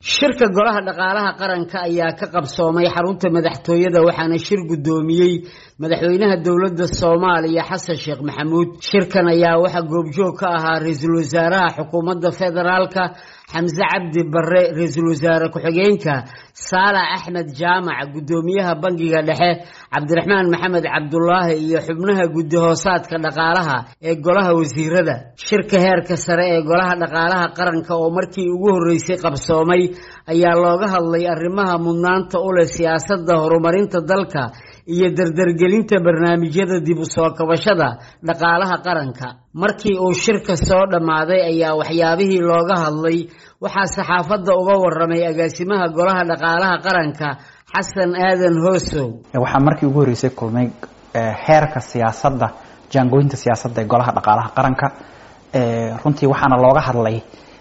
shirka golaha dhaqaalaha qaranka ayaa ka qabsoomay xarunta madaxtooyada waxaana shir guddoomiyey madaxweynaha dowladda soomaaliya xasan sheekh maxamuud shirkan ayaa waxaa goobjoog ka ahaa ra-iisul wasaaraha xukuumadda federaalka xamse cabdi barre ra-iisul wasaare ku-xigeenka saalax axmed jaamac guddoomiyaha bangiga dhexe cabdiraxmaan maxamed cabdulaahi iyo xubnaha guddi hoosaadka dhaqaalaha ee golaha wasiirada shirka heerka sare ee golaha dhaqaalaha qaranka oo markii ugu horreysay qabsoomay ayaa looga hadlay arrimaha mudnaanta u leh siyaasadda horumarinta dalka iyo dardargelinta barnaamijyada dib u soo kabashada dhaqaalaha qaranka markii uu shirka soo dhammaaday ayaa waxyaabihii looga hadlay waxaa saxaafadda uga waramay agaasimaha golaha dhaqaalaha qaranka xasan aadan hoosow waxaa markii ugu horreysay kulmay heerka siyaasadda jaangooyinta siyaasadda ee golaha dhaqaalaha qaranka runtii waxaana looga hadlay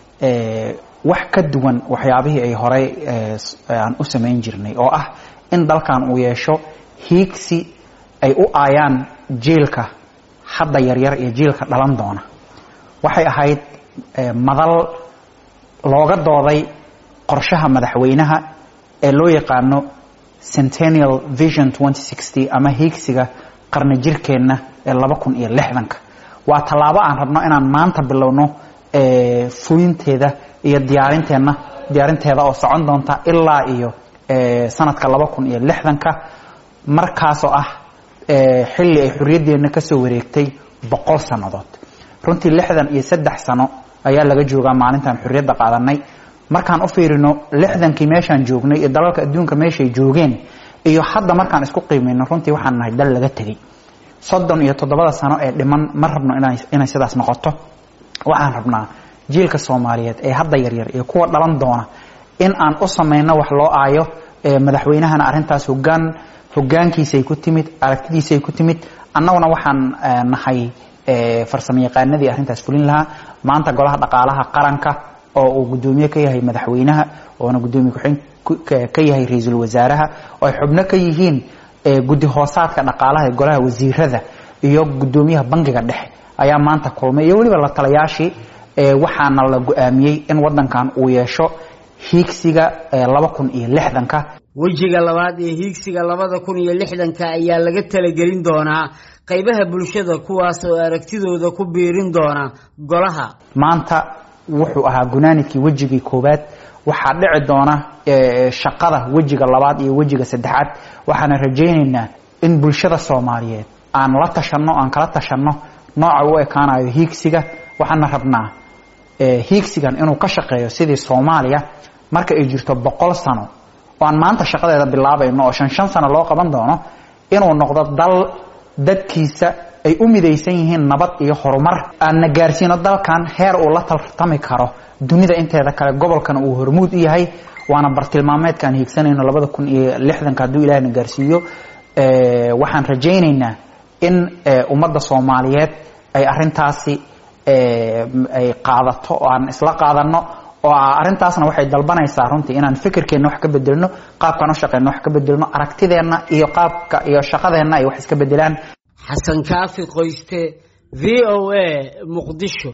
wax ka duwan waxyaabihii ay horey aan u samayn jirnay oo ah in dalkan uu yeesho hiigsi ay u aayaan jiilka hadda yaryar iyo jiilka dhalan doona waxay ahayd madal looga dooday qorshaha madaxweynaha ee loo yaqaano centennial vision ama hiigsiga qarni jirkeenna ee laba kun iyo lixdanka waa tallaabo aan rabno inaan maanta bilowno fulinteeda iyo diyaarinteenna diyaarinteeda oo socon doonta ilaa iyo sanadka laba kun iyo lixdanka markaasoo ah xilli ay xorriyaddeenna kasoo wareegtay boqol sannadood runtii lixdan iyo saddex sano ayaa laga joogaa maalintaan xorriyadda qaadanay markaan u fiirino lixdankii meeshaan joognay iyo dalalka adduunka meeshay joogeen iyo hadda markaan isku qiimayno runtii waxaan nahay dal laga tegey soddon iyo toddobada sano ee dhiman ma rabno inay sidaas noqoto waxaan rabnaa jiilka soomaaliyeed ee hadda yaryar iyo kuwa dhalan doona in aan u samayno wax loo aayo madaxweynahana arrintaas hogaan hogaankiisay ku timid aragtidiisay ku timid annaguna waxaan nahay farsamo yaqaanadii arrintaas fulin lahaa maanta golaha dhaqaalaha qaranka oo uu guddoomiye ka yahay madaxweynaha oona guddoomiye ku-xigeen ka yahay ra-iisul wasaaraha oo ay xubno ka yihiin guddi hoosaadka dhaqaalaha ee golaha wasiirada iyo guddoomiyaha bangiga dhexe ayaa maanta kulmay iyo weliba la talayaashii waxaana la go-aamiyey in wadankan uu yeesho hiigsiga laba kun iyo lixdanka wejiga labaad ee hiigsiga labada kun iyo lixdanka ayaa laga talagelin doonaa qaybaha bulshada kuwaas oo aragtidooda ku biirin doona golaha maanta wuxuu ahaa gunaanidkii wejigii koowaad waxaa dhici doona shaqada wejiga labaad iyo wejiga saddexaad waxaana rajaynaynaa in bulshada soomaaliyeed aan la tashanno aan kala tashanno nooca u ekaanayo hiigsiga waxaana rabnaa hiigsigan inuu ka shaqeeyo sidii soomaaliya marka ay jirto boqol sano oo aan maanta shaqadeeda bilaabayno oo shan shan sano loo qaban doono inuu noqdo dal dadkiisa ay u midaysan yihiin nabad iyo horumar aanna gaarsiino dalkan heer uu la tartami karo dunida inteeda kale gobolkana uu hormuud u yahay waana bartilmaameedka aan hiigsanayno labada kun iyo lixdanka hadduu ilahna gaarsiiyo waxaan rajaynaynaa in ummadda soomaaliyeed ay arintaasi ay qaadato oo aan isla qaadano oo arrintaasna waxay dalbanaysaa runtii inaan fikirkeenna wax ka bedelno qaabkaan u shaqeyno wax ka bedelno aragtideenna iyo qaabka iyo shaqadeenna ay wax iska bedelaan xasan kaafi qoyste v o a muqdisho